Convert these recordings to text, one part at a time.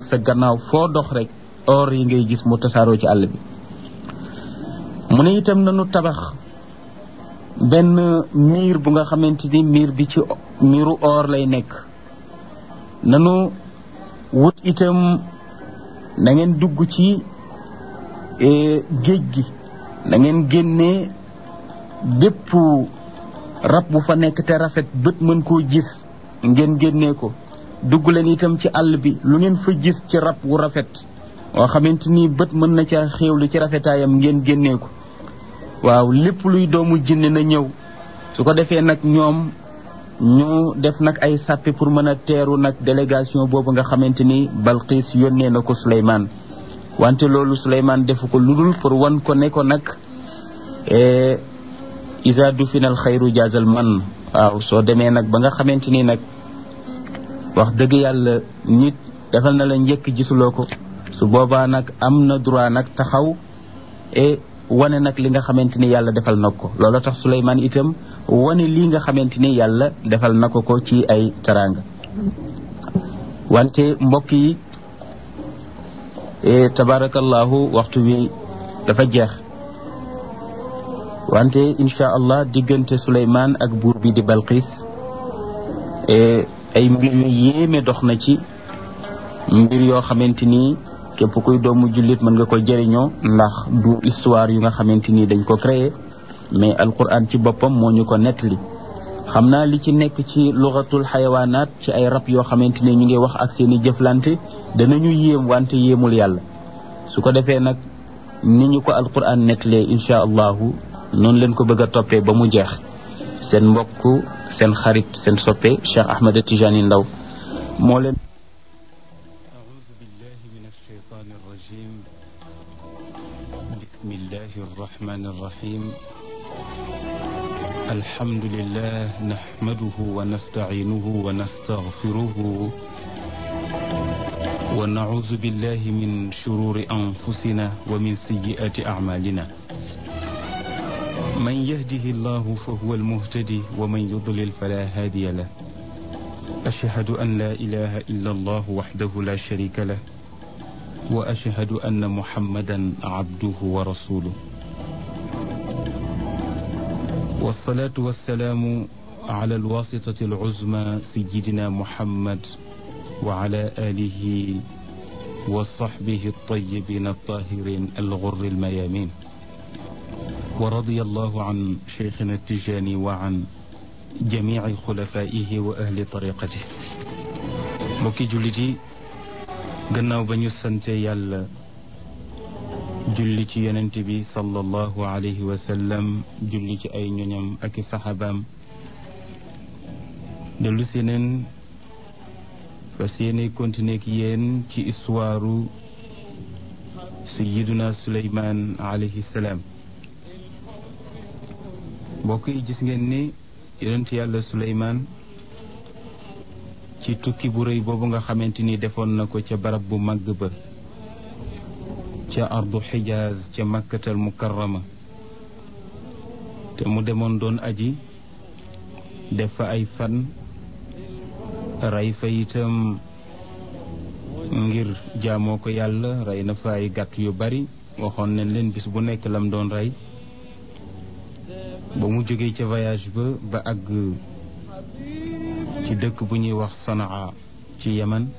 sa gannaaw foo dox rek or yi ngay gis mu tasaaroo ci àll bi mu ne itam nanu tabax benn miir bu nga xamante ni miir bi ci miiru or lay nekk nanu wut itam na ngeen dugg ci géej gi na ngeen génnee bépp rab bu fa nekk te rafet bët mën koo gis ngeen génnee ko dugg leen itam ci àll bi lu ngeen fa gis ci rab wu rafet woo xamante ni bët mën na ca xéewlu ci rafetaayam ngeen génnee ko waaw lépp luy doomu jinne na ñëw su ko defee nag ñoom ñu def nag ay sàppi pour mën a teeru nag délégation boobu nga xamante ni Balqiis yónnee na ko Suleymaan wante loolu Suleymaan defu ko ludul pour wan ko ne ko nag isa du final xayru jaazal man waaw soo demee nag ba nga xamante ni nag wax dëgg yàlla nit defal na la njëkk gisuloo ko su boobaa nag am na droit nag taxaw e wane nag li nga xamante ni yàlla defal na ko loolu tax Suleymaan itam wane lii nga xamante ni yàlla defal na ko ko ci ay teraanga wante mbokk yi tabarakallahu waxtu wi dafa jeex wante incha allah diggante Suleymaan ak buur bi di Balqis ay mbir yu yéeme dox na ci mbir yoo xamante ni képp kuy doomu jullit mën nga ko jëriñoo ndax du histoire yu nga xamante ni dañ ko créé mais alquran ci boppam moo ñu ko nettali xam naa li ci nekk ci lugatul xayawaanaat ci ay rab yoo xamante ni ñu ngi wax ak seeni jëflante danañu yéem wante yéemul yàlla su ko defee nag ni ñu ko alquran nettalee incha allahu noonu leen ko bëgg a toppee ba mu jeex seen mbokk seen xarit seen soppe Cheikh Ahmed Tijani Ndaw moo leen أعوذ بالله من الشيطان الرجيم بسم الله الرحمن الرحيم الحمد لله نحمده ونستعينه ونستغفره ونعوذ بالله من شرور أنفسنا ومن سيئات أعمالنا من يهده الله فهو المهتدي ومن يضلل فلا هادي له أشهد أن لا إله إلا الله وحده لا شريك له وأشهد أن محمدا عبده ورسوله والصلاة والسلام على الواسطة العزمى سيدنا محمد وعلى آله وصحبه الطيبين الطاهرين الغر الميامين ورضي الله عن شيخنا التجاني وعن جميع خلفائه وأهل طريقته mbokki jullit yi gannaaw ba ñu sante yàlla julli ci yonent bi sallallahu alayhi wa sallam julli ci ay ñoñam ak i saxaabaam dellu si neen fas yéene continuer ak yéen ci histoire sayiduna suleymaan alayhi salaam mbokk yi gis ngeen ni yonent yàlla suleymaan ci tukki bu rëy boobu nga xamante ni defoon na ko ca barab bu màgg ba ca ardu xijaaz ca makkatal mukarrama te mu demoon doon aji def fa ay fan rey fa itam ngir jaamoo ko yàlla rey na fa ay gàtt yu bari waxoon nañ leen bis bu nekk lam doon rey ba mu jógee ca voyage ba ba àgg ci dëkk bu ñuy wax sanaa ci yaman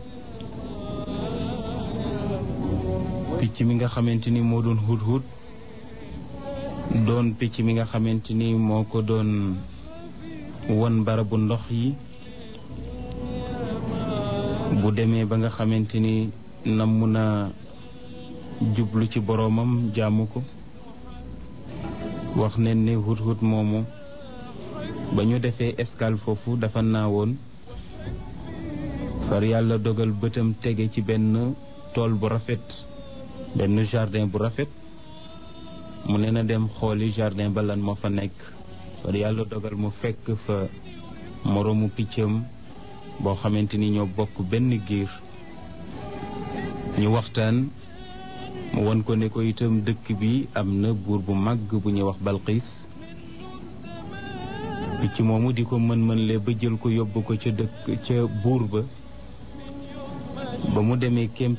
picc mi nga xamante ni moo doon hut-hut doon picc mi nga xamante ni moo ko doon won barabu ndox yi bu demee ba nga xamante ni namm na jublu ci boroomam jaamu ko wax ne ni hut-hut moomu ba ñu defee escale foofu dafa naawoon far yàlla dogal bëtam tege ci benn tool bu rafet benn jardin bu rafet mu ne na dem xooli jardin ba lan moo fa nekk far yàlla dogal mu fekk fa moroomu piccam boo xamante ni ñoo bokk benn giir ñu waxtaan mu won ko ne ko itam dëkk bi am na buur bu màgg bu ñuy wax Balqiis picc moomu di ko mën-mën le ba jël ko yóbbu ko ca dëkk ca buur ba ba mu demee kem